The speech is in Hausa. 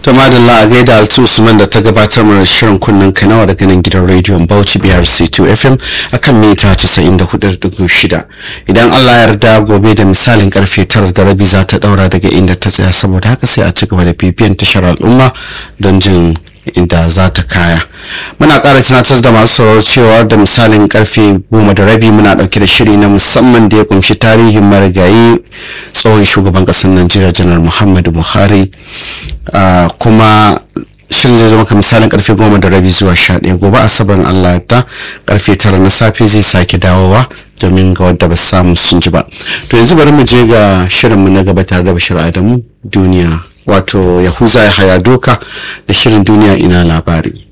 ta madalla a gaida altu usman da ta gabatar mana shirin kunnen kanawa daga nan gidan rediyon bauchi brc 2 fm akan mita 94.6 idan allah ya yarda gobe da misalin karfe 9 da rabi za ta daura daga inda ta tsaya saboda haka sai a ci gaba da bibiyan tashar al'umma don jin inda za ta kaya muna ƙara tunatar da masu sauraro cewa da misalin karfe goma da rabi muna ɗauke da shiri na musamman da ya kumshi tarihin marigayi tsohon shugaban ƙasar najeriya janar muhammadu buhari kuma shirin zai zama ka misalin karfe goma da rabi zuwa sha ɗaya gobe asabar allah ta karfe tara na safe zai sake dawowa domin ga wadda ba samu sun ji ba to yanzu bari mu je ga shirinmu na gaba tare da bashir adamu duniya wato yahuza ya haya doka da shirin duniya ina labari